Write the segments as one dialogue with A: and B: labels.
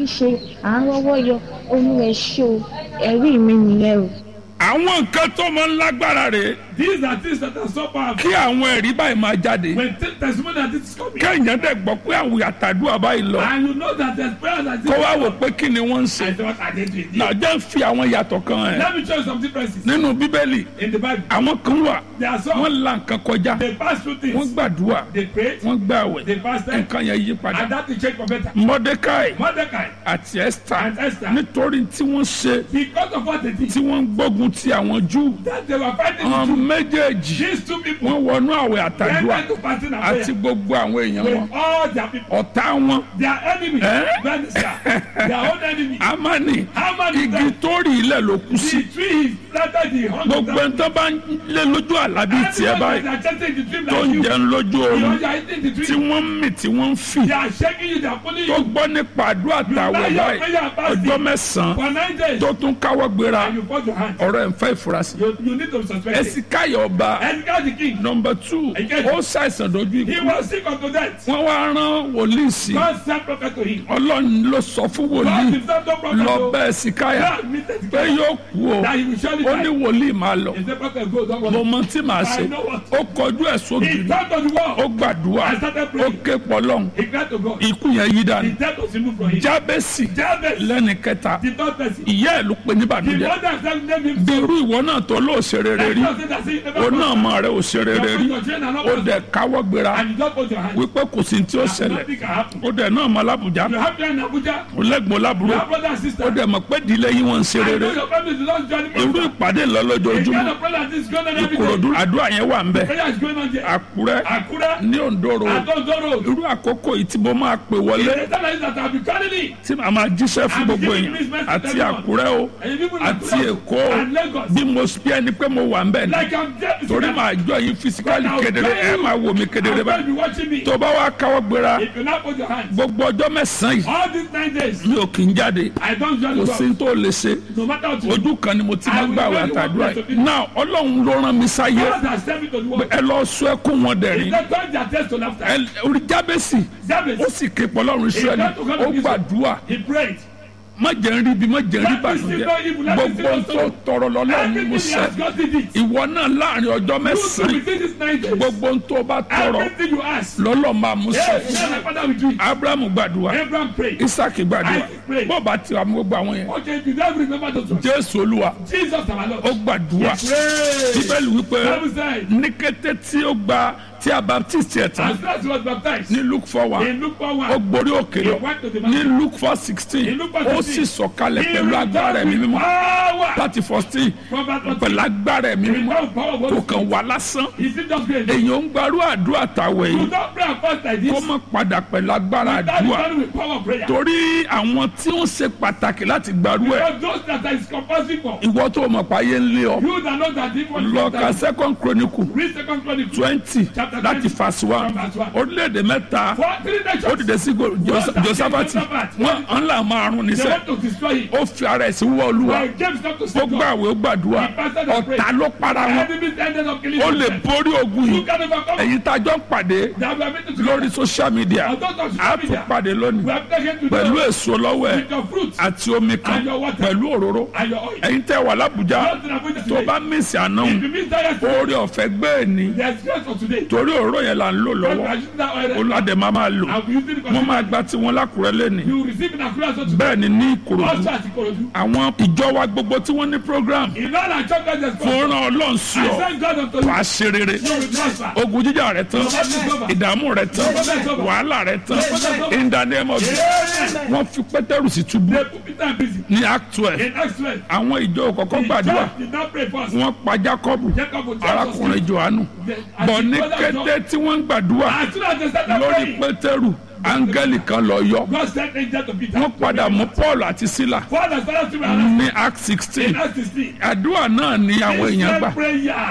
A: rí ṣe à ń rọ́wọ́ yọ olúwa ẹ ṣé o ẹ̀rí mi nìyẹn o.
B: àwọn nǹkan tó máa ń lágbára rè
C: These are things that are so powerful.
B: kí àwọn ẹ̀rí báyìí máa jáde
C: When t- testimony that this is coming,
B: kéèyàn dẹ̀ gbọ́ pé àwọn àtàdúrà báyìí lọ
C: and you know that there's prayer that this
B: kó wá wò pé kí ni wọ́n ń
C: I
B: ṣe
C: say, what are they doing?
B: náà jẹ́ ń fi àwọn yàtọ̀ kan ẹ̀
C: Let me show you some differences
B: nínú bíbélì
C: in the Bible.
B: àwọn kan wà
C: There are some,
B: wọ́n la nǹkan kọjá
C: they pass through
B: wọ́n
C: things,
B: gbàdúrà
C: they pray,
B: wọ́n gbàwẹ̀
C: they fasted,
B: nǹkan yẹn yí padà
C: and that will change for better.
B: mọ́dékáì
C: Mordecai
B: àti ẹ́sítà
C: and Esther,
B: nítorí tí wọ́n ṣe
C: because of what they did,
B: tí wọ́n ń gbógun ti àwọn júù
C: that they were fighting
B: àwọn
C: the Jews.
B: méjèèjì
C: These two people
B: wọ́n wọnú àwẹ̀
C: went
B: àtàdúrà
C: into fasting and
B: àti
C: prayer
B: gbogbo àwọn èèyàn wọn
C: with all their people.
B: ọ̀tá wọn
C: Their enemy,
B: Eh?
C: then, sir, their own enemy.
B: amani
C: How many
B: igi
C: times
B: tó rí ilẹ̀ ló kú sí
C: the tree is planted the hundred
B: gbogbo ẹni tó bá ń lé lójú àlábí tiẹ̀
C: Everyone
B: báyìí
C: that are chasing the dream
B: tó
C: like
B: ń
C: you,
B: jẹun lójú
C: you
B: oorun
C: know, you are eating the
B: tí
C: dream.
B: wọ́n ń mì tí wọ́n ń fì
C: They are shaking you, they are pulling
B: tó
C: you
B: gbọ́ nípa àdúrà tàwẹ̀ báyìí ọjọ́ mẹ́sàn-án
C: for nine days.
B: tó tún káwọ́ gbéra
C: And you fold your hands.
B: ọ̀rọ̀ ẹ̀ ń fẹ́ ìfurasí
C: You, you need to be suspected.
B: ẹ̀sìkáyọ̀ ọba
C: Edgar the king,
B: nọmba two
C: Again.
B: ó ṣàìsàn dojú
C: he
B: ikú
C: was sick unto death.
B: wọ́n wá rán wòlíì sí
C: God sent prophet to him.
B: ọlọ́run ló sọ fún
C: God
B: wòlíì
C: himself don't prophet
B: lọ
C: to
B: bá ẹ̀sìkáyà
C: God meted
B: pé
C: together
B: yóò kú o
C: that he will surely
B: ó ní
C: die.
B: wòlíì máa lọ
C: He said, prophet, go, don't
B: mo
C: worry.
B: mọ tí màá ṣe
C: I know what.
B: ó kọjú ẹ̀
C: He
B: sógiri
C: turned to the
B: ó
C: wall.
B: gbàdúrà
C: I started
B: ó
C: praying.
B: ké pọlọ́n
C: He cried to God.
B: ikú yẹn yí
C: The
B: dànù
C: death was removed from him.
B: jábẹ́sì
C: Jabez,
B: lẹ́ni kẹta
C: the third person.
B: ìyá ẹ̀ ló pe ní
C: The
B: bàdújẹ́
C: mother herself named him.
B: bẹ̀rù ìwọ náà tó lóò ṣe rere rí ó náà mọ rẹ ò ṣe rere rí ó dẹ̀ káwọ́ gbéra
C: And you just put your hand.
B: wípé kò sí tí ó ṣẹlẹ̀
C: Nothing can happen.
B: ó dẹ̀ náà mọ alábùjá
C: You have friends in Abuja.
B: ó lẹ́gbọ̀n
C: You
B: lábúrò
C: have brothers and
B: ó
C: sisters.
B: dẹ̀ mọ̀ pé ìdílé yín wọ́n ń ṣe
C: I
B: rere
C: know your family is not joining
B: irú
C: me.
B: ìpàdé ńlọ
C: The
B: lójoojúmọ́
C: kind of prayer that is going on every
B: ìkòròdú
C: day.
B: àdúrà yẹn wà ń bẹ̀
C: Prayer is going on there.
B: àkúrẹ́
C: Akura,
B: ní òǹdòrò
C: Adondoro.
B: irú àkókò yìí tí mo máa pè wọlé
C: The time that I'll be calling it.
B: tí màá máa jíṣẹ́ fún gbogbo èèyàn àti àkúrẹ́ o
C: And you people in
B: àti
C: Akura
B: èkó o
C: and Lagos.
B: bí mo bí ẹni pé mo wà ń bẹ̀ ni
C: Like I'm dead.
B: torí màá jọ yín fisikali kedere ẹ máa wò mí kedere
C: I'm going to
B: báyìí
C: be watching me.
B: tó bá wá káwọ́ gbéra
C: If you not put your hands.
B: gbogbo ọjọ́ mẹ́sàn-án yìí
C: All these nine days,
B: mi ò kì í jáde
C: I don't join
B: kò
C: the
B: sí tó lè ṣe
C: No matter what you do.
B: ojú kan ni mo ti máa ń gbàwé àtàdúrà yìí náà ọlọ́run ló rán mi sáyé
C: God has sent me to the world.
B: ẹ lọ sọ ẹkún wọn
C: He
B: dẹ̀rín
C: said, turn their test to laughter.
B: ẹ orí jábẹ́sì
C: Jabez,
B: ó sì ké pọlọ́run israẹli ó gbàdúrà
C: he prayed.
B: má jẹ́ ń rí ibi má jẹ́ ń rí bàjẹ́ gbogbo tó tọrọ lọ́lọ́run ni mo
C: Everything he
B: sẹ́
C: has God did it.
B: ìwọ náà láàrin ọjọ́
C: You
B: mẹ́sàn-án
C: within this nine days.
B: gbogbo tó bá tọrọ
C: Everything you ask.
B: lọ́lọ́ máa mú
C: Yes,
B: sẹ́
C: yes, my father will do it.
B: abrahamu gbàdúrà
C: Abraham prayed.
B: isaki gbàdúrà
C: Isaac prayed.
B: bọ́ọ̀bà tí wàá mú gbogbo àwọn yẹn
C: Okay, if you don't remember those ones.
B: jésù olúwa
C: Jesus our Lord.
B: ó gbàdúrà
C: Pray.
B: bíbélì wípé
C: Bible said,
B: ní kété tí ó gba tí a baptist yẹ tán
C: as soon as he was baptized,
B: ní luke four one
C: in Luke 4
B: ó
C: 1,
B: gborí òkè
C: he
B: lọ
C: went to the
B: ní
C: mountain.
B: luke four sixteen
C: In Luke four
B: ó sì
C: 16,
B: sọ̀kalẹ̀
C: He
B: pẹ̀lú agbára ẹ̀mí
C: returned with
B: mímọ́
C: power.
B: láti fourteen
C: From that
B: pẹ̀lú
C: mountain.
B: agbára ẹ̀mí
C: He
B: mímọ́
C: returned with power of
B: kò
C: Holy
B: kàn
C: Spirit.
B: wá lásán
C: He still just prayed.
B: èèyàn ń gbarú àdúrà tàwẹ̀
C: You
B: yìí
C: don't pray and fast like this.
B: kó má padà pẹ̀lú agbára
C: That is
B: àdúrà
C: only with power of prayer.
B: torí àwọn tí ó ṣe pàtàkì láti gbarú ẹ̀
C: Because those that is compulsory for.
B: ìwọ tó mọ̀ pa ayé ń lé ọ
C: You that know that evil is
B: lọ ka
C: that
B: second chronicle
C: read second chronicle.
B: twenty
C: Chapter
B: láti
C: 20,
B: verse one
C: from verse one.
B: orílẹ̀-èdè mẹ́ta
C: For three
B: ó
C: nations.
B: dìde sí go- Jos-
C: Josaphat.
B: josafati wọn ń là márùn
C: They
B: níṣẹ́
C: want to destroy him.
B: ó fi ara ẹ̀ sí wọ́ olúwa
C: But James not to
B: ó
C: save God.
B: gbàwé ó gbàdúrà
C: He fasted and prayed.
B: ọ̀tá ló para wọn
C: Enemies ended up killing
B: ó lè
C: themselves.
B: borí ogun
C: You
B: yìí
C: can overcome.
B: èyí tá a jọ ń pàdé
C: That we are meeting
B: lórí
C: together.
B: social media
C: On those of
B: a
C: social
B: tún
C: media.
B: pàdé lónìí
C: We have taken to
B: pẹ̀lú
C: them
B: èso lọ́wọ́ ẹ̀
C: with your fruits
B: àti omi kan
C: And your water.
B: pẹ̀lú òróró
C: and your oil.
B: ẹ̀yin tẹ́ wà lábùjá
C: Not in Abuja
B: tó
C: today.
B: bá mísì àná
C: If you miss that yesterday,
B: orí ọ̀fẹ́ gbé ẹ̀ ní
C: there's grace for today.
B: torí òróró yẹn là ń lò
C: God we
B: lọ́wọ́
C: are using that oil.
B: olùwàdẹ máa máa lò
C: And we using it for
B: wọ́n máa gba tiwọn lákùrẹ́ lẹ́nìí
C: You receive in Accra so today.
B: bẹ́ẹ̀ ni ní ìkòròdú
C: Also at Ikorodu.
B: àwọn ìjọ wa gbogbo tí wọ́n ní program
C: In all our churches, there's God.
B: fún ràn ọlọ́run sí
C: I
B: ọ
C: thank God unto you.
B: wàá ṣe rere
C: You will prosper.
B: ogun jíjà rẹ tán ìdààmú rẹ tán wàhálà rẹ tán in the name of Jesus
C: Amen.
B: wọ́n fi pétérù sí túbú
C: They put Peter in prison.
B: ní act twelve
C: In Acts 12,
B: àwọn ìjọ kọ̀ọ̀kan
C: the
B: gbàdúrà
C: church did not pray first.
B: wọ́n pa jacob
C: Jacob was
B: arákùnrin johannu bọ̀ ní kété tí wọ́n ń gbàdúrà
C: As soon as they started
B: lórí
C: praying,
B: pétérù áńgẹ́lì kan lọ yọ
C: God sent angel to Peter.
B: wọ́n padà mú paul àti sílà
C: Father, started to be around
B: ní act
C: in
B: sixteen
C: Acts 16.
B: àdúrà náà ni àwọn èèyàn gbà
C: This prayer.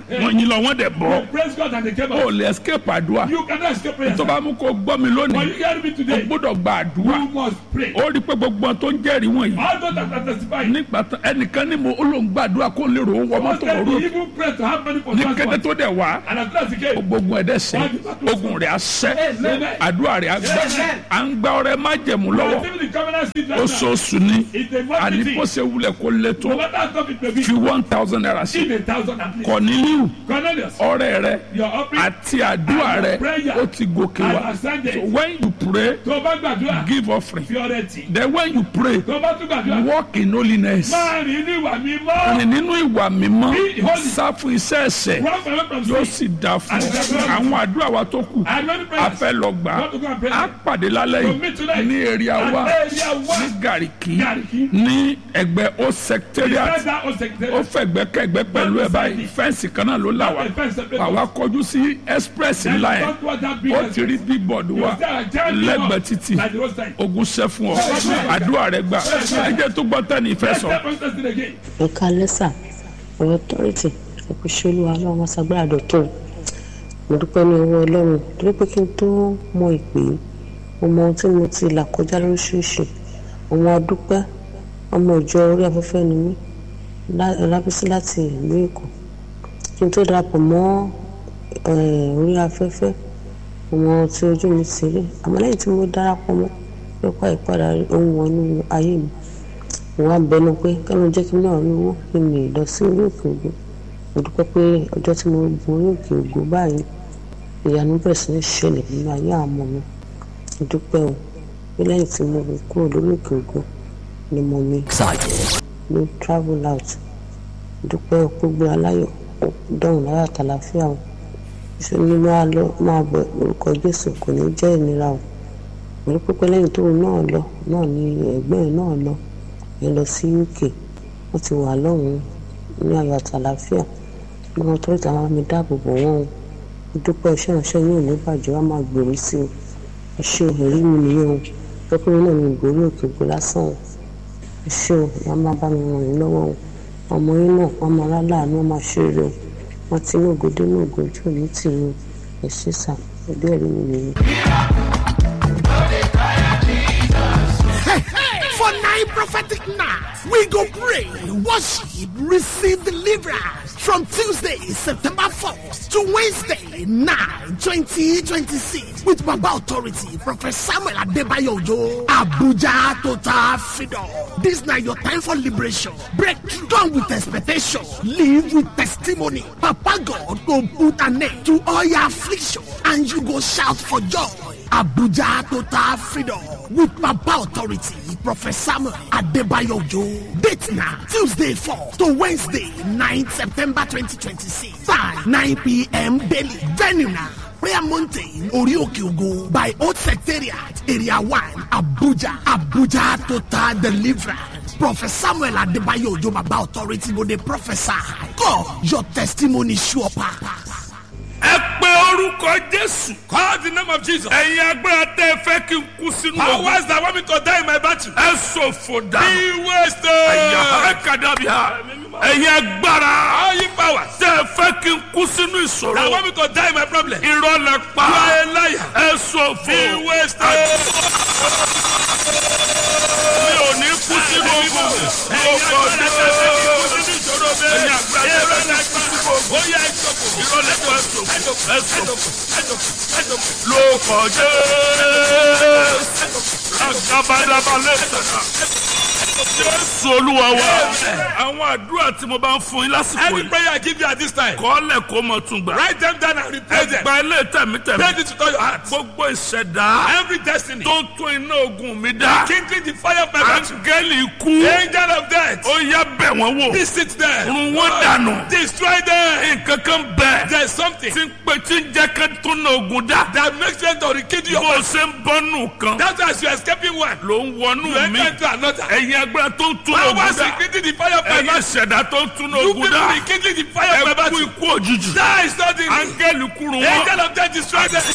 B: wọ́n yín lọ wọ́n dẹ̀ bọ́
C: They praise God and they came
B: ó
C: out.
B: lè escape àdúrà
C: You cannot escape prayer.
B: tó bá mú kó gbọ́ mi
C: But
B: lónìí
C: you hear me
B: o
C: today.
B: gbọ́dọ̀ gba àdúrà
C: You must pray.
B: ó rí i pé gbogbo wọn tó ń jẹ́rìí wọ̀nyí
C: All those that are testifying.
B: nígbà tán ẹnìkan ní mo ó lóun gbàdúrà kó lè rò ó wọ
C: Most
B: mọ́tò
C: of them
B: òru
C: even pray to have money for
B: ní kété
C: transport.
B: tó dẹ̀ wá
C: And as soon as he came,
B: gbogbo ẹ̀dẹ̀ sẹ́ ogun rẹ̀ á sẹ́ àdúrà rẹ̀ á gbà à ń gba ọrẹ májẹ̀mú
C: we
B: lọ́wọ́
C: are still in the covenant seed right now.
B: oṣooṣù ni
C: It's a
B: àní
C: monthly
B: bó
C: thing.
B: ṣe wulẹ̀ kó lé tó
C: No matter how tough it may be,
B: fi one thousand naira sí
C: give a thousand at least.
B: kọ̀nílíù
C: Cornelius,
B: ọrẹ rẹ
C: your offering,
B: àti àdúrà rẹ ó ti gòkè wá
C: I ascended.
B: so when you pray
C: tó o bá gbàdúrà,
B: give offering
C: fi ọrẹ tì.
B: then when you pray
C: Tó o bá tún gbàdúrà,
B: walk in holiness
C: máa rìn ní ìwà mímọ́.
B: rìn nínú ìwà mímọ́
C: Be holy.
B: sá fún iṣẹ́ ẹ̀ṣẹ̀
C: Run away from
B: yóò
C: sin.
B: sì dá fún ọ àwọn àdúrà wa tó kù
C: And many
B: a
C: prayers.
B: fẹ́ lọ gbà
C: Want to go and pray?
B: á pàdé lálẹ́
C: To
B: yìí
C: meet tonight.
B: ní èrìà
C: At
B: wa
C: area one.
B: ní gàríkì
C: Gàríkì.
B: ní ẹgbẹ́ ó secretariat
C: Beside that old
B: ó
C: secretariat.
B: fẹ̀gbẹ́kẹ̀gbẹ́ pẹ̀lú ẹ̀ báyìí fẹ́ǹsì kan náà ló là wá
C: Not a fence separate
B: àwa kọjú sí express
C: Then
B: ńlá yẹn
C: talk about that big
B: ó ti rí bíbọ̀dù wa
C: You say, I tell you
B: lẹ́gbẹ̀ẹ́
C: what,
B: títì
C: like the roadside.
B: ogun ṣẹ́ fún ọ àdúrà rẹ gbà ẹ jẹ́ tó gbọ́ tẹ́ni ìfẹ́
C: Let's
B: sọ.
C: step on testing again.
D: ẹ̀ka lẹ́sà ọ̀rọ̀ tọ́rìtì ẹ̀kú ṣolú ọlọ́run wọn ṣàgbára dọ̀tún mo dúpẹ́ ní owó ọlọ́run torí pé kí n tó mọ ìpè yìí mo mọ ohun tí mo ti là kọjá lóríṣiríṣi àwọn adúpẹ́ ọmọ ìjọ orí afẹ́fẹ́ ni mí lá- lábísí láti ìlú èkó kí n tó darapọ̀ mọ́ eh, orí afẹ́fẹ́ ọmọ tí ojú mi ti rí àmọ́ lẹ́yìn tí mo darapọ̀ mọ́ nípa ìpadà ohun wọnú ayé mi mo wá bẹnu pé kẹ́mi jẹ́ kí n náà rí owó kí n lè lọ sí orí òkè ògo mo dúpẹ́ pé ọjọ́ tí mo gun orí òkè ògo báyìí ìyanu bẹ̀rẹ̀ sí ní ṣẹlẹ̀ nínú ayé àwọn ọmọ mi mo dúpẹ́ o pé lẹ́yìn tí mo kúrò lórí òkè ògo ni mo mi ló travel out mo dúpẹ́ o pé gbé aláyọ̀ ó dọ̀hùn láyà tàlàfíà o ṣe ni máa lọ máa bọ̀ lórúkọ Jésù kò ní jẹ́ ìnira o mo rí pípẹ́ lẹ́yìn tóun náà lọ náà ni ẹ̀gbọ́n ẹ̀ náà lọ ẹ lọ sí uk wọ́n ti wà lọ́hùn-ún ní ayọ̀ àtàlàfíà gbọ́n tó ìta máa mi dáàbò bò wọ́n o mo dúpẹ́ iṣẹ́ ìránṣẹ́ yóò ní bàjẹ́ wá máa gbèrú sí o ẹ ṣé o ẹ̀rí mi nìyẹn o pẹ́pẹ́ náà ní ìgbórí òkè ògbó lásán o ẹ ṣé o ìyá máa bá mi ràn yín lọ́wọ́ o ọmọ yín náà wọ́n máa láláàánú wọ́n máa ṣe rere o wọ́n ti ní ògòdé ní ògòjú òní tì í ẹ ṣé sà ẹbí ẹ̀rí mi nìyẹn.
E: For nine prophetic nights, we go pray, worship, receive deliverance from Tuesday, September 4th to Wednesday, 9, 2026 with Baba Authority, Prophet Samuel Adebayo Ojo, Abuja Total Freedom. This now your time for liberation. Breakthrough. Come with expectation. Live with testimony. Papa God will put an end to all your affliction and you go shout for joy. Abuja Total Freedom with Papa Authority, Prophet Samuel Adebayo Ojo. Date now, Tuesday 4 to Wednesday 9 September 2026. Time 9 p.m. daily. Venue now. Prayer Mountain, Orioke Ogo by Old Secretariat, Area 1, Abuja, Abuja Total Deliverance. Prophet Samuel Adebayo Ojo Baba Authority go dey prophesy. God, your testimony sure pass.
B: ẹ pé orúkọ jésù.
C: Call the name of Jesus.
B: ẹ̀yin agbára tẹ́ ẹ fẹ́ kí n kú sínú ogun.
C: Powers that want me to die in my battle.
B: ẹ ṣòfò dànù.
C: Be wasted.
B: ẹ̀yà ẹ kàdàbí ha. ẹ̀yin agbára.
C: All you powers
B: tẹ́ ẹ fẹ́ kí n kú sínú
C: that
B: ìṣòro.
C: want me to die in my problem. You
B: irọ́ lẹ pa.
C: are a liar.
B: ẹ ṣòfò.
C: Be wasted.
B: mi ò ní kú sínú ogun.
C: Ẹ̀yin
B: lóko
C: agbára tẹ́ ẹ fẹ́ kí n kú
B: dé.
C: sínú ìṣòro mi.
B: ẹ̀yin agbára tẹ́ ẹ fẹ́ kí n kú sínú ogun.
C: Ó yá ìjókòó.
B: irọ́ lẹ pa ẹ ṣòfò. ẹ ṣòfò.
C: Ẹjọ́kọ̀. Ẹjọ́kọ̀.
B: lóko jésù. agabadaba lẹ́sẹ̀ká. jésù olúwa wa. àwọn àdúrà tí mo bá ń fún yín lásìkò
C: Any
B: yìí.
C: prayer I give you at this time,
B: kọ́lẹ̀ kó mọ̀ tún gbà.
C: write them down and repeat them.
B: ẹgbà ilé tẹ̀mítẹ̀mí.
C: Pray this with all your heart.
B: gbogbo ìṣẹ̀dá
C: Every destiny.
B: tó tún iná ogun mi dá.
C: Kindling the fire of my battle.
B: áńgẹ́lì ikú.
C: Angel of death.
B: ó yá bẹ̀ wọ́n wò.
C: Visit them.
B: run wọ́n dànù.
C: Destroy them.
B: nǹkan kan bẹ̀.
C: There's something
B: tí ń pe tí ń jẹ́ ká tún iná ogun dá.
C: that makes them to rekindle your
B: bó o
C: battle.
B: ṣe ń bọ́nù kan.
C: That's why as you're escaping one,
B: ló ń wọnú
C: you
B: mi.
C: enter into another.
B: ẹ̀yin agbára tó ń tún ogun
C: Powers
B: dá.
C: rekindling the fire of my
B: ẹ̀yin
C: battle.
B: ìṣẹ̀dá tó ń tún
C: You
B: ogun
C: people
B: dá.
C: rekindling the fire of my
B: ẹ kú
C: battle.
B: ikú òjijì.
C: That is not the
B: áńgẹ́lì kúrú wọn.
C: angel of death destroy them.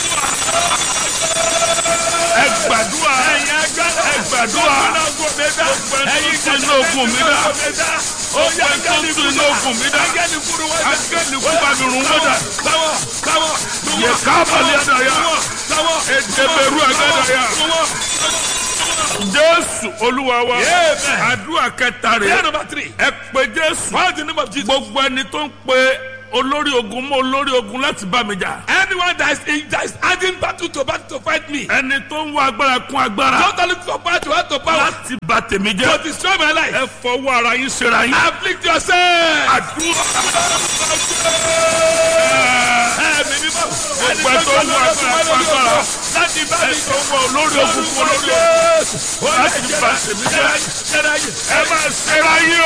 B: ẹ gbàdúrà. ẹ gbàdúrà. gbogbo ẹni tó tún iná ogun mi dá.
C: ó yá
B: Ọgbẹ́ tó ń
C: áńgẹ́lì
B: tún
C: kú
B: iná ogun mi dá.
C: áńgẹ́lì kúrú wọ́n dá
B: Áńgẹ́lì kú bá mi rún wọ́n dà.
C: sáwọ́ sáwọ́
B: Yẹ káàbàlì àdàyà.
C: sáwọ́
B: Èdèbèrú àgàdàyà. Jésù Olúwa wa.
C: Amen.
B: Àdúrà kẹta
C: prayer
B: rẹ̀.
C: number three
B: Ẹ pe Jésù.
C: call the name of Jesus
B: Gbogbo ẹni tó ń pe olórí ogun mọ́ olórí ogun láti bá mi jà.
C: anyone that is in that is adding battle to battle to fight me
B: Ẹni tó ń wá agbára kún agbára
C: don't look for power to add to power
B: láti bà tèmi
C: to
B: jẹ́.
C: destroy my life
B: Ẹ fọwọ́ ara yín ṣera yín.
C: afflict yourself
B: Àdúrà.
C: ẹ̀mí mímọ́ ẹni
B: Gbogbo ẹ tó ń wá agbára kún agbára.
C: láti bá
B: Ẹ
C: mi
B: tó ń wá olórí ogun kún olórí ogun láti bà tèmi jẹ́. Ẹ máa ṣera yín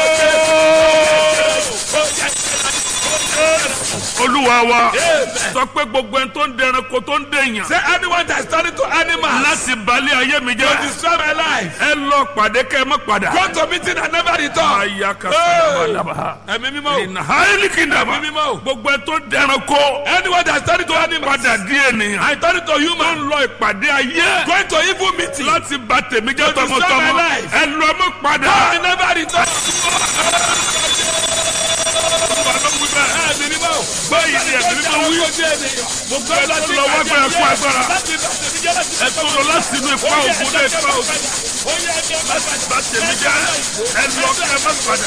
B: o. Olúwa wa sọ pé gbogbo ẹni tó ń dẹranko tó ń dèèyàn
C: Say anyone that is turning to animals
B: láti balẹ̀ ayé mi
C: to
B: jẹ́.
C: destroy my life.
B: Ẹ lọ pàdé kẹ́ ẹ má padà.
C: Go to meeting and never return.
B: Aya ka sábàdàbà.
C: Ẹ̀mí mímọ́ o.
B: Ìnà háìlì kìndàbà.
C: Ẹ̀mí mímọ́ o.
B: Gbogbo ẹ tó dẹranko
C: Anyone that is turning to animals.
B: padà di ènìyàn.
C: I turn to
B: Tó
C: human.
B: ń lọ ìpàdé ayé
C: Going to evil meeting.
B: láti bà tèmi jẹ́
C: To destroy
B: tọmọtọmọ.
C: my life.
B: Ẹ lọ mọ́ padà.
C: I never return. Ẹ̀mí mímọ́ o.
B: Báyìí ni ẹ̀mí mímọ́ wí. Gbogbo ẹ tó lọ wá gbára kú agbára. Ẹ tó lọ láti inú ipa ògùn dé ipa ògùn. Láti bà tèmi jẹ́. Ẹ lọ kẹ́ ẹ má padà.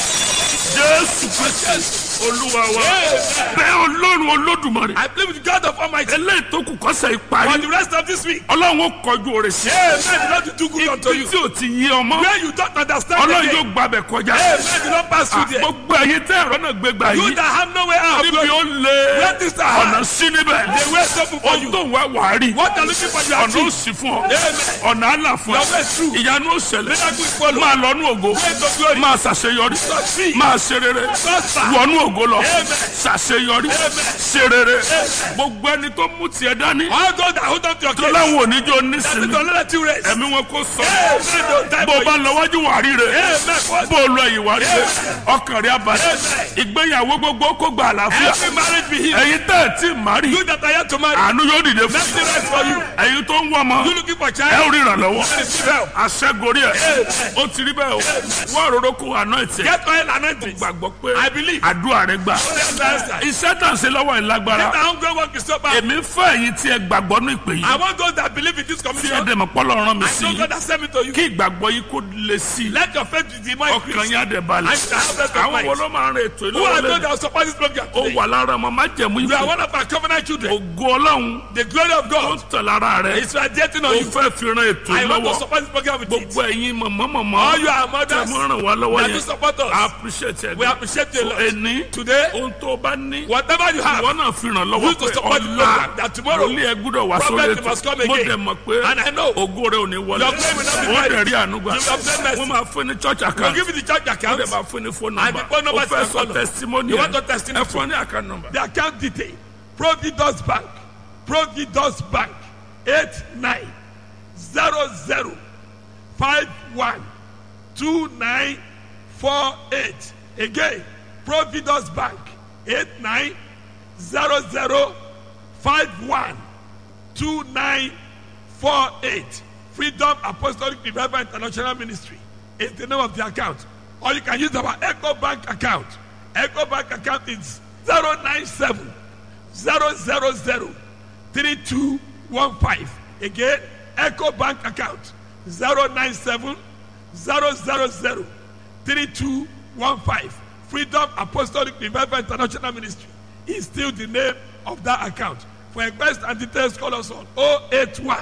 B: Jésù Kristi Olúwa wa. Bẹ́ẹ̀ Ọlọ́run Olódùmarè.
C: I believe with God of Almighty.
B: Eléyìí tó kù kọ́sẹ̀
C: For
B: ìparí.
C: the rest of this week.
B: Ọlọ́run ó kọjú òrè sí.
C: Amen. The Lord will do good unto
B: Ibi
C: you.
B: tí ò ti yí ọmọ.
C: Where you don't understand
B: Ọlọ́run
C: again.
B: yóò gbàbẹ̀ kọjá.
C: Amen. The Lord pass through there.
B: Gbogbo ẹ̀yin tẹ́ ẹ̀rọ náà gbé gbà
C: You
B: yìí.
C: that have no way out.
B: Níbi ó lé
C: Let this start.
B: ọ̀nà sí níbẹ̀.
C: The way is open for
B: Ohun
C: you.
B: tó ń wá wàá rí.
C: What are looking for you
B: Ọ̀nà ó
C: achieve.
B: sì fún ọ.
C: Amen.
B: Ọ̀nà àlà fún
C: Your way is
B: ọ.
C: true.
B: Ìyanu ó ṣẹlẹ̀.
C: Miracle is follow.
B: Máa lọ́nú ògo.
C: Way to glory.
B: Máa ṣàṣeyọrí.
C: Succeed.
B: Máa ṣe rere.
C: Prosper.
B: Wọnú ògo lọ.
C: Amen.
B: Ṣàṣeyọrí. Ṣe rere. Gbogbo ẹni tó mú tiẹ̀ dání.
C: All those that hold on to your
B: Tó
C: case.
B: láwọn oníjó
C: That
B: nísìnyí.
C: is the let you rest.
B: Ẹ̀mí wọn kò sọ.
C: Amen. Don't die
B: Bó o
C: for
B: bá
C: you.
B: lọ wájú wà rí rẹ̀.
C: Amen.
B: Bó o lọ ìwà rí rẹ̀. Ọkàn rẹ̀ abalẹ̀. Ìgbéyàwó gbogbo kó gba àlàáfíà.
C: Every marriage be healed.
B: Ẹ̀yin tẹ́ ẹ̀ tí ì má rí.
C: You that are yet to marry.
B: Àánú yóò dìde fún.
C: Mercy rest for you.
B: Ẹ̀yin tó ń wọ́ ọmọ.
C: You looking for
B: Ẹ
C: child.
B: ò rí ìrànlọ́wọ́.
C: Receive help.
B: Aṣẹ́gorí ẹ̀. Ó ti rí bẹ́ẹ̀ o. Wọ́n òróró kó àná ẹ̀tẹ̀.
C: Get oil anointing.
B: Gbàgbọ́ pé
C: I believe.
B: àdúrà rẹ̀ gbà.
C: That's the answer.
B: Iṣẹ́ tà ń ṣe lọ́wọ́ ẹ̀ lágbára.
C: Let the hunger work is so bad.
B: Èmi ń fẹ́ ẹ̀yin tí ẹ gbàgbọ́ ní ìpè
C: I
B: yìí.
C: want those that believe in this
B: Tí ẹ
C: commission.
B: dẹ̀ mọ̀ pọ́lọ́ rán mi
C: I
B: sí
C: know
B: i.
C: God has sent me to you.
B: Kí ìgbàgbọ́ yìí kó le sí i.
C: Let your faith be more
B: Ọkàn
C: increased.
B: yín á dẹ̀ balẹ̀.
C: I shall have rest of
B: Àwọn wo
C: mind.
B: ló máa ń rìn ètò
C: Who are those
B: ìlọ́wọ́lẹ́?
C: that will support this program
B: Ó
C: today?
B: wà lára ọmọ májẹ̀mú
C: You are
B: ìfẹ́.
C: one of our covenant children.
B: Ògo Ọlọ́run
C: The glory of
B: ó
C: God
B: tẹ̀ lára rẹ̀.
C: is radiating
B: Ó
C: on you.
B: fẹ́ fi ran ètò
C: I want to
B: ìlọ́wọ́.
C: support this program with it.
B: Gbogbo ẹ̀yin mọ̀mọ́mọ́mọ́.
C: All you are
B: Tẹ̀
C: mothers
B: mọ́ ràn wá lọ́wọ́
C: that do
B: yẹn.
C: support
B: I
C: us.
B: appreciate ẹ̀.
C: We appreciate you a lot.
B: Ẹni
C: Today,
B: ohun tó bá ní.
C: whatever you have,
B: Ìwọ náà fi ràn lọ́wọ́
C: Use to
B: pé
C: support the
B: ọ̀la
C: program that tomorrow
B: lórí ẹ gbúdọ̀ wá sórí
C: prophet
B: ètò.
C: must come
B: Mo
C: again.
B: dẹ̀ mọ̀ pé
C: And I know
B: ògo rẹ̀ ò ní wọlé.
C: Your glory will not be
B: Wọ́n
C: buried.
B: dẹ̀ rí àánú gbà.
C: You will obtain mercy.
B: Wọ́n máa fún ní church
C: we'll
B: account.
C: give you the church
B: Wọ́n
C: account.
B: dẹ̀ máa fún ní phone
C: And
B: number.
C: the phone number
B: Ó fẹ́
C: is
B: sọ
C: follow.
B: testimony
C: You
B: ẹ̀.
C: want to testimony
B: Ẹ fún ní account number.
C: The account detail. Providus Bank. Providus Bank. Eight nine zero zero five one two nine four eight. Again, Providus Bank. Eight nine zero zero five one two nine four eight. Freedom Apostolic Revival International Ministry is the name of the account. Or you can use our Echo Bank account. Echo Bank account is 097 000 3215. Again, Echo Bank account 097 000 3215. Freedom Apostolic Revival International Ministry is still the name of that account. For request and details, call us on 081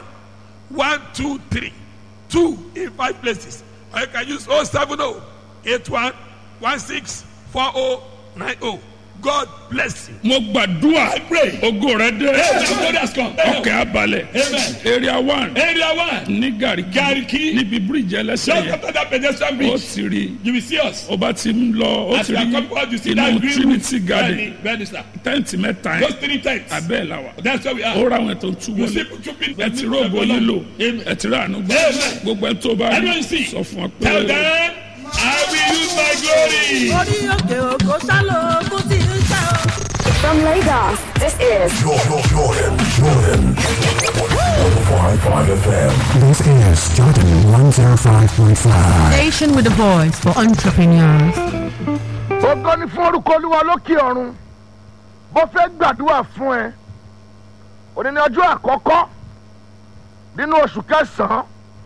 C: 123 2 in five places. Or you can use 070 81 16 4090. God bless you.
B: Mo gbàdúrà ògo rẹ̀ dé. Ọkẹ́ abalẹ̀. Area one
C: Area one.
B: ní Gàríkì.
C: Gariki.
B: Níbi bíríìjì ẹlẹ́sẹ̀
C: Just
B: yẹn.
C: after that pedestrian
B: Ó
C: bridge,
B: ti rí.
C: you will see us.
B: Ó bá ti ń lọ. Ó
C: As
B: ti
C: we are
B: rí
C: coming out, you see
B: inú
C: that green
B: Trinity
C: roof.
B: Garden.
C: Bẹ́ẹ̀ni, bẹ́ẹ̀ni, sir.
B: Tẹ́ǹtì mẹ́ta
C: Those
B: yẹn.
C: three tents.
B: Abẹ́ la wà.
C: That's where we are.
B: Ó ra àwọn ètò tú
C: You see
B: wọlé.
C: two people.
B: Ẹ ti rògbò yín lò.
C: Amen.
B: Ẹ ti rà àánú gbà.
C: Amen.
B: Gbogbo ẹ tó bá rí.
C: Everyone see.
B: Sọ fún ọ
C: Tell
B: pé.
C: them, I will use my glory.
F: orí òkè òkò sálọ kó tí ń sá o.
G: From Lagos, this is
H: Jordan, Jordan, Jordan.
G: 105.5 FM.
H: This is Jordan 105.5.
I: Station with a voice for entrepreneurs.
J: ògo ni fún orúkọ olúwa lókè ọ̀run bó fẹ́ gbàdúrà fún ẹ òní ní ọjọ́ àkọ́kọ́ nínú oṣù kẹsàn-án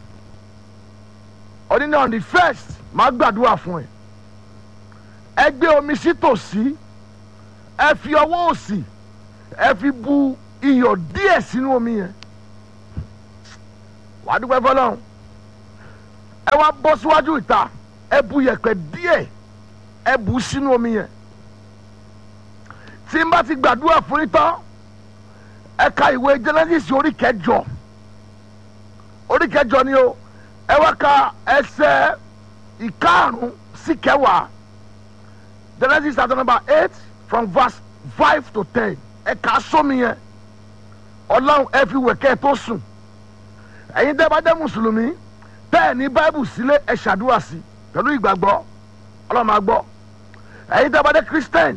J: òní ní on the first máa gbàdúrà fún ẹ ẹ gbé omi sí tòsí ẹ fi ọwọ́ òsì ẹ fi bu iyọ̀ díẹ̀ sínú omi yẹn wàá dúpẹ́ fọlọ́run ẹ wá bọ́ síwájú ìta ẹ bu yẹ̀pẹ̀ díẹ̀ ẹ bù ú sínú omi yẹn tí n bá ti gbàdúrà fún yín tán ẹ ka ìwé genesis orí kẹjọ orí kẹjọ ni o ẹ wá ka ẹsẹ ìkarùn sí kẹwàá genesis chapter number eight from verse five to ten ẹ kà á sómi yẹn ọlọ́run ẹ fi wẹ̀kẹ́ tó sùn ẹ̀yin tẹ́ bá jẹ́ mùsùlùmí tẹ́ ẹ̀ ní báíbù sílé ẹ ṣàdúrà sí pẹ̀lú ìgbàgbọ́ ọlọ́run máa gbọ́ ẹ̀yin tẹ́ bá dé christian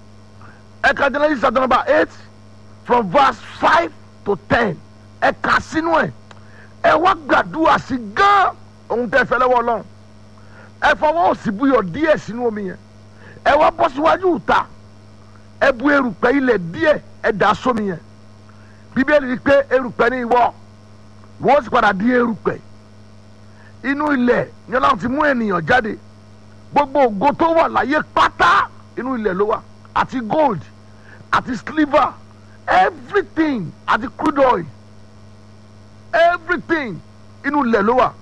J: ẹ ka genesis chapter number eight from verse five to ten ẹ kà sínú ẹ ẹ wá gbàdúrà sí gán ohun tẹ́ fẹ́ lọ́wọ́ ọlọ́run ẹ fọwọ́ òsì buyọ̀ díẹ̀ sínú omi yẹn ẹ wá bọ́ síwájú ìta ẹ bu erùpẹ̀ ilẹ̀ díẹ̀ ẹ dà sómi yẹn bíbélì wí pé erùpẹ̀ ní ìwọ wọ́n sì padà di erùpẹ̀ inú ilẹ̀ ni ọlọ́run ti mú ènìyàn jáde gbogbo ògo tó wà láyé pátá inú ilẹ̀ ló wà àti gold àti silver everything àti crude oil everything inú ilẹ̀ ló wà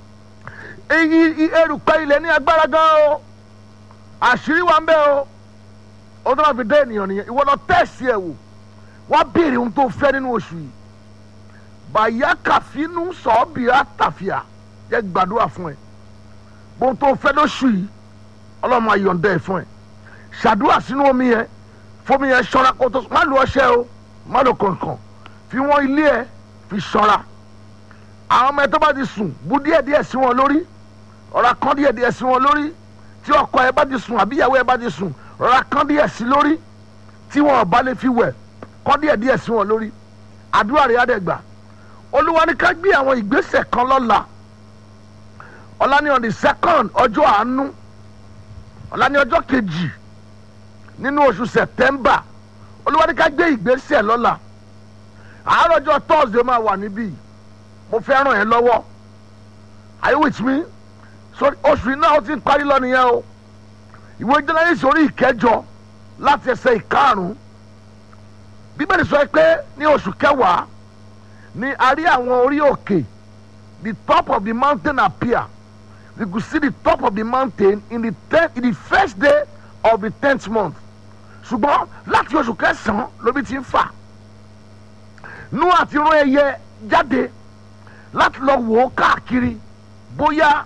J: èyí erùpẹ̀ ilẹ̀ ní agbára gan o àṣírí wa ń bẹ o ó tó máa fi dé ènìyàn nìyẹn ìwọ lọ tẹ̀sí ẹ̀ wò wá béèrè ohun tó fẹ́ nínú oṣù yìí bàyá kàfínú sọ̀ọ́bìrà tàfíà jẹ́ gbàdúrà fún ẹ bóun tó fẹ́ lóṣù yìí ọlọ́run máa yọ̀ǹda ẹ̀ fún ẹ ṣàdúrà sínú omi yẹn fomi yẹn ṣọ́ra kó tó má lu ọṣẹ o má lu kọ̀ọ̀kan fi wọ́n ilé ẹ fi ṣọ́ra àwọn ọmọ ẹ tó bá ti sùn bu díẹ̀ díẹ̀ sí wọn lórí ọ̀rá kan díẹ̀ díẹ̀ sí wọn lórí tí ọkọ ẹ bá ti sùn àbí ìyàwó ẹ bá ti sùn ọ̀rá kan díẹ̀ sí lórí tí wọn ò bá lè fi wẹ̀ kọ́ díẹ̀ díẹ̀ sí wọn lórí àdúrà rẹ̀ á dẹ̀ gbà olúwa ní ká gbé àwọn ìgbésẹ̀ kan lọ́la ọ̀la ní on the second ọjọ́ àánú ọ̀la ní ọjọ́ kejì nínú oṣù september olúwa ní ká gbé ìgbésẹ̀ lọ́la àárọ̀ ọjọ́ thursday máa wà níbí mo fẹ́ ràn ẹ́ lọ́wọ́ are you with me so oṣù yìí náà ó ti ń parí lọ nìyẹn o ìwé jẹ́nẹ́rìsì orí ìkẹjọ láti ẹsẹ̀ ìkarùn-ún bíbélì sọ pé ní oṣù kẹwàá ni a rí àwọn orí òkè the top of the mountain appear we could see the top of the mountain in the ten in the first day of the tenth month ṣùgbọ́n láti oṣù kẹsàn-án lóbi ti ń fà nú àti rán ẹyẹ jáde láti lọ wò ó káàkiri bóyá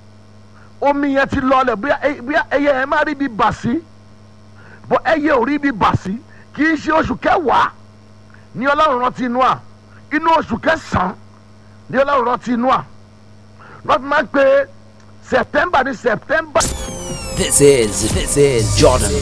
J: omi yẹn ti lọlẹ̀ bóyá ẹyẹ yẹn má rí bí bà sí bó ẹyẹ ò rí bí bà sí kì í ṣe oṣù kẹwàá ní ọlọ́run rántí inú à inú oṣù kẹsàn-án ní ọlọ́run rántí inú à lọ́ọ́ fi máa ń pe september ní september.
K: This is this is Jordan